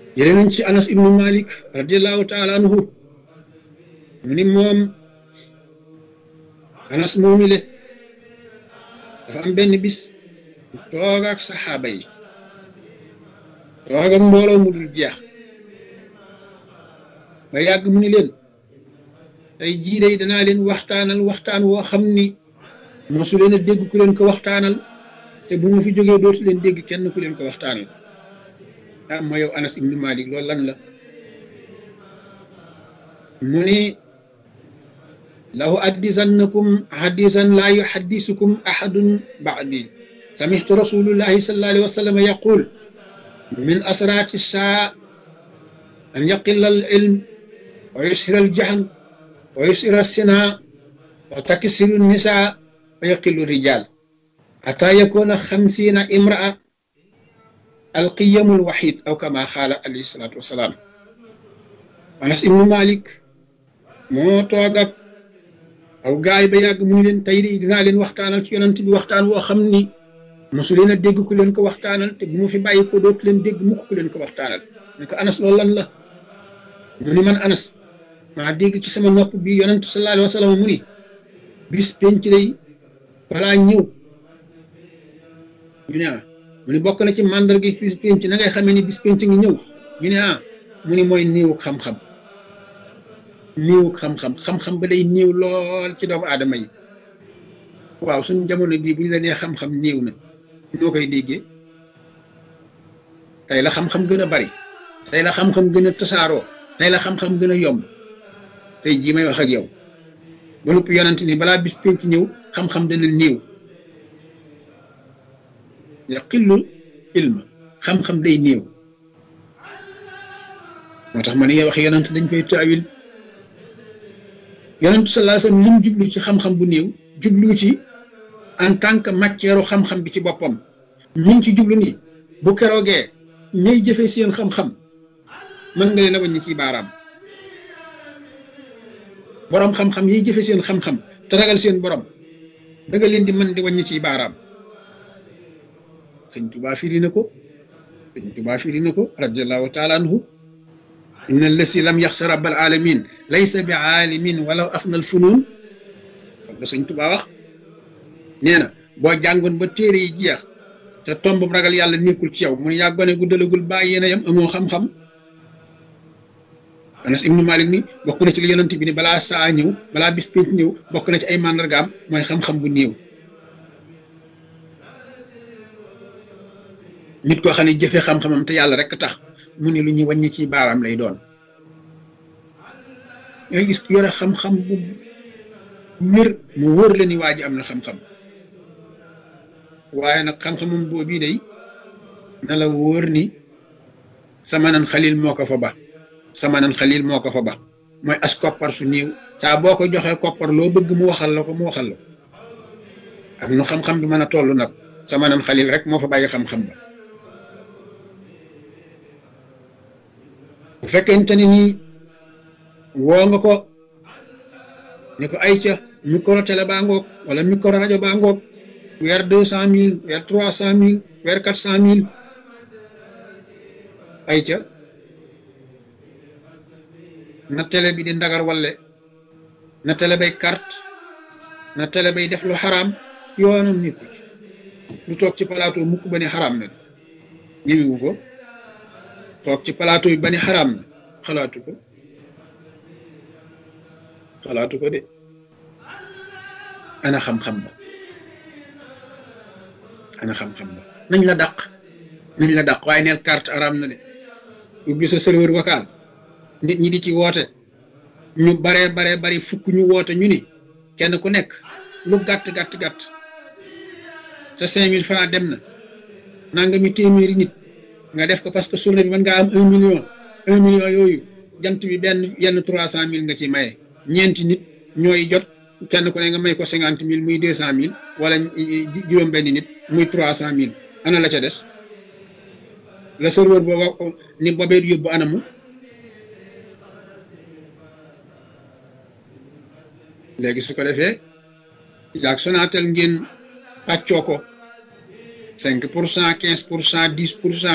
jëlee nañ ci anas ibnu malik radiallahu taala anhu mu ni moom anas moomile dafa am benn bis toog ak saxaaba yi toog ak mbooloo mu dul jeex ba yàgg mu ni leen tey jii day danaa leen waxtaanal waxtaan woo xam ni mosu leen a dégg ku leen ko waxtaanal te bu ma fi jógee dootu leen dégg kenn ku leen ko waxtaanal ah ma yow anas ibnu malik loolu lan la mu ni lahu addisannakum hadisan laa yuhaddisukum ahadun ba'di samihtu rasulullahi sallallahu alayhi wa sallam yaqul min asraati saa an yaqilla al ilm wa yushira al jahl wa yushira sina wa taksiru nisa wa yaqillu rijal حتى يكون خمسين امرأة القيم الوحيد أو كما قال عليه الصلاة والسلام أنس ابن مالك moo toog ak aw gaay ba yàgg mu ni leen tey de dinaa leen waxtaanal ci yonent bi waxtaan woo xam ni mosu leen a dégg ku leen ko waxtaanal te bu ma fi bàyyi ko dootu leen dégg mukk ku leen ko waxtaanal ne ko anas loolu lan la mu ni man anas maa dégg ci sama nopp bi yonent sallallahu alayhi wa sallam mu ni bis penc lay balaa ñëw ñu ne ah mu ni bokk na ci màndarga bis penc na ngay xamee ni bis penc ngi ñëw ñu ne ah mu ni mooy néewu xam-xam néewu xam-xam xam-xam ba day néew lool ci doomu aadama yi waaw suñu jamono bii bu ñu la nee xam-xam néew na ñoo koy déggee tey la xam-xam gën a bari tey la xam-xam gën a tasaaroo tey la xam-xam gën a yomb tey jii may wax ak yow ba noppi yonent ni balaa bis penc ñëw xam-xam dana néew yaqillu ilma xam-xam day néew moo tax ma ne wax yonent dañ koy taawil yonent sallallahu alayhi wasallam lim jublu ci xam-xam bu néew jublu ci en tant que matière xam-xam bi ci boppam mi ngi ci jublu ni bu keroogee ñay jëfe seen xam-xam mën nga leen a wàññi ci baaraam borom xam-xam yiy jëfe seen xam-xam te ragal seen borom da nga leen di mën di wàññi ci baaraam sëñ Tuubaa firi na ko sëñ Tuubaa firi na ko radiallahu taala anhu inna allasi lam yaxsa rabbal alamin laysa bi aalimin walaw afna al funun la sëñ Tuubaa wax nee na boo jàngoon ba téere yi jeex te tomb ragal yàlla nekkul ci yow mun yaa gone gu dalagul bàyyi yéen a yam amoo xam-xam Anas ibnu Malik ni bokk na ci li yonent bi ni balaa saa ñëw balaa bis pénc ñëw bokk na ci ay màndargaam mooy xam-xam bu néew nit koo xam ne jëfe xam-xamam te yàlla rek tax mu ne lu ñuy wàññi ci baaraam lay doon ngay gis yore xam-xam bu wér mu wóor la ni waa ji am na xam-xam waaye nag xam-xamam boobu day na la wóor ni sama nan xalil moo ko fa ba sama nan xalil moo ko fa ba mooy as koppar su néew saa boo ko joxee koppar loo bëgg mu waxal la ko mu waxal la ak nu xam-xam bi mën a toll nag sama nan xalil rek moo fa bàyyi xam-xam ba bu fekkente ni nii woo nga ko ne ko ay ca micro télé baa ngoog wala micro rajo baa ngoog weer deux cent mille weer trois cent mille weer quatre cent mille ay ca na télé bi di ndagar walle na télé bay carte na télé bay def lu xaraam yoonam nekku ci lu toog ci plateau mukk ba ne xaraam na ñëwiwu ko toog ci plateau yi ba ne xaraam na xalaatu ko xalaatu ko de ana xam-xam ba ana xam-xam ba nañ la dàq nañ la dàq waaye neel carte araam na de ubbi sa serveur vocal nit ñi di ci woote ñu baree baree bari fukk ñu woote ñu ni kenn ku nekk lu gàtt gàtt gàtt sa cinq mille francs dem na nanga mi téeméeri nit nga def ko parce que journée bi mën ngaa am un million un million yooyu jant bi benn yenn trois cent mille nga ci maye ñeenti nit ñooy jot kenn ku ne nga may ko cinquante mille muy deux cent mille wala juróom benn nit muy trois cent mille ana la ca des la serveur booba ni boobee yóbbu anamu léegi su ko defee yaag Sonatel ngeen pàccoo ko cinq pour cent quinze pour cent dix pour cent